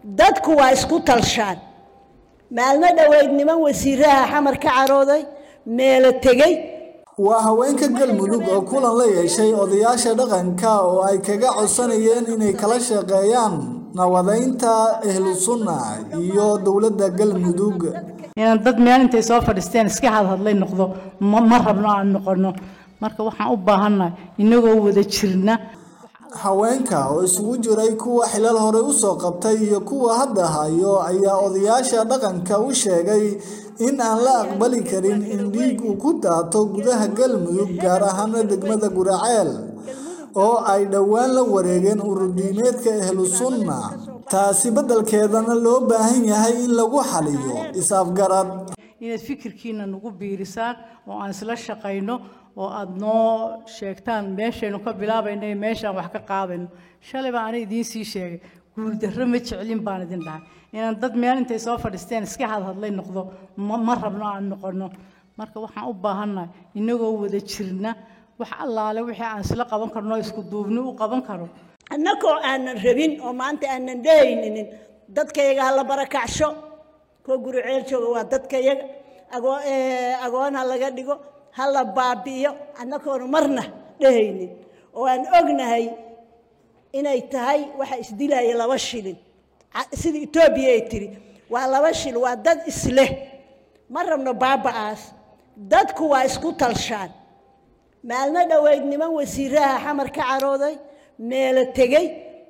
dadku waa isku talshaan maalmo dhoweyd niman wasiiraha xamar ka carooday meelo tegey waa haweenka galmudug oo kulan la yeeshay odayaasha dhaqanka oo ay kaga codsanayeen inay kala shaqeeyaan nabadeynta ahlu sunna iyo dowladda galmudug inaan dad meel intay soo fadhiisteen iska hadhadlay noqdo ma ma rabno aan noqono marka waxaan u baahannahay inagoo wada jirna haweenka oo isugu jiray kuwa xilal horey usoo qabtay iyo kuwa hadda hayo ayaa odayaasha dhaqanka u sheegay in aan la aqbali karin in dhiig uu ku daato gudaha galmudug gaar ahaana degmada guraceel oo ay dhowaan la wareegeen ururdiimeedka ahlu sunna taasi beddelkeedana loo baahan yahay in lagu xaliyo is-afgarad inaad fikirkiina nagu biirisaan oo aan isla shaqayno oo aada noo sheegtaan meeshaynu ka bilaabayno iyo meeshaan wax ka qaadayno shalay baa ana idiin sii sheegay guuldarro ma jeclin baan idin dhahay inaan dad meel intay soo fadhiisteen iska hadhadlay noqdo ma ma rabno aan noqono marka waxaan u baahannahay inagoo wada jirna wax allaale wixii aan isla qaban karno isku duubni u qaban karo annagoo aanan rabin oo maanta aanan dhehayninin dadkayaga hala barakacsho kuwa guriceel jooga waa dadkayaga agoo agoon ha laga dhigo ha la baabi'iyo annagoona marna dhehaynin oo aan ognahay inay tahay waxa isdilaya laba shilin sida etoobiya ay tiri waa laba shil waa dad isleh ma rabno baaba'aas dadku waa isku talshaan maalmo dhoweyd niman wasiiraha xamar ka carooday meelo tegey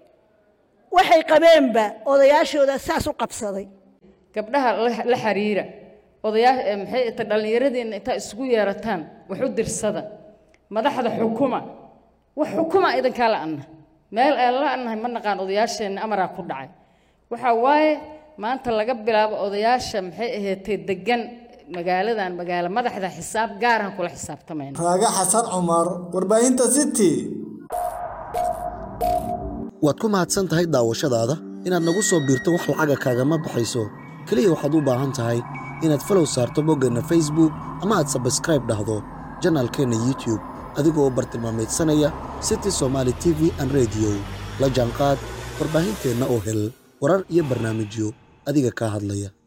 waxay qabeenba odayaashooda saas u qabsaday gabdhaha la xiriira odayaa maxay ta dhallinyaradiina intaa isugu yeerataan wax u dirsada madaxda xukuma wax xukuma idinkaa la'anna meel aan la'annahay ma naqaan odayaasheenna amaraa ku dhacay waxaa waaye maanta laga bilaabo odayaasha maxay ahaatay degan magaaladan magaalo madaxda xisaab gaarahan kula xisaabtamayna raaga xasan cumar warbaahinta city waad ku mahadsan tahay daawashadaada inaad nagu soo biirto wax lacaga kaagama baxayso keliya waxaad u baahan tahay inaad falow saarto boggeenna facebook ama aad sabskraib dhahdo janaalkeenna youtub adigoo bartilmaameedsanaya city somaali t v an rediyo la jaanqaad warbaahinteenna oo hel warar iyo barnaamijyo adiga kaa hadlaya